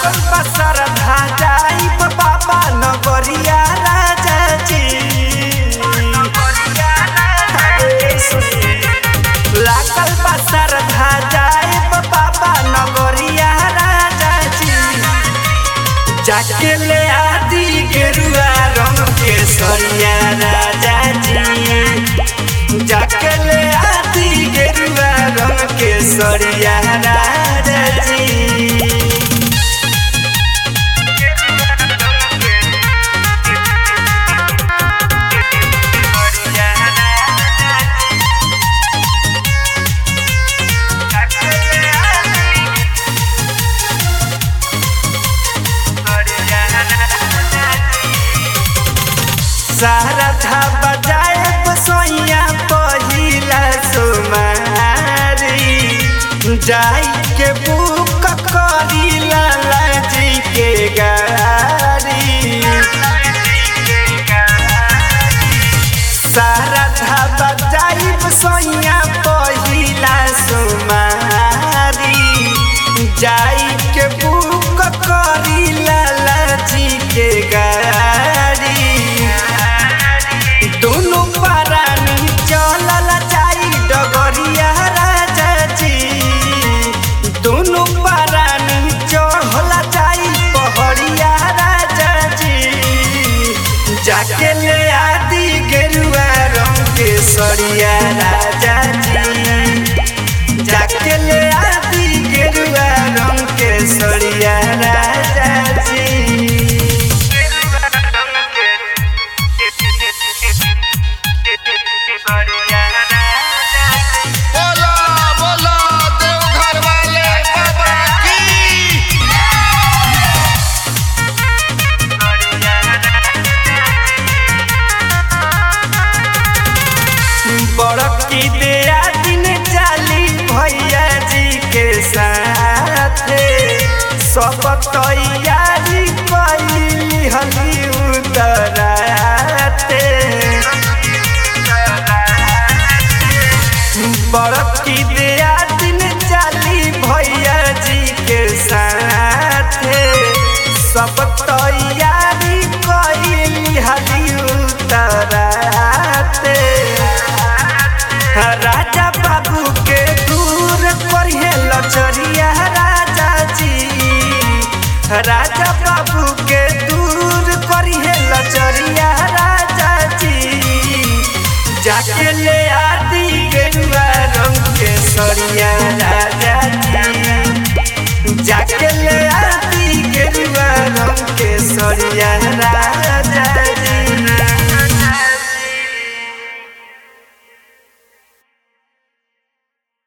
लागल बसर धाजाई बाबा नगरिया राजा जी अरे सुनी। लागल बसर धाजाई बाबा नगरिया राजा जी जाके ले आदि गेरुआ रंग के सरिया राजा जी जाके ले आदि गेरुआ रंग के सरिया राजा जी सारा था बजाए बसोइया पहिला सुमारी जाई के बुक करी लाला जी के गाड़ी सारा था बजाई बसोइया पहिला सुमारी जाई के बुक करी लाला जी के गाड़ी दोनों परानी चलल जाई डगरिया राजा जी दोनों परानी चढ़ल जाई पहड़िया राजा जी जाके ले आदि गेरुआ रंग के सरिया राजा जी जाके ले आदि गेरुआ रंग के सरिया राजा जी बोला बोला देवघर वाले बाबा की बड़की दिया दिन जाली भैया जी के साथे सब तैयारी कैली हली उतराते बड़की दिया दिन जाली भैया जी के साथे सब तैयारी कैली हली उतराते राजा बाबू के दूर करिए लचरिया राजा जी राजा बाबू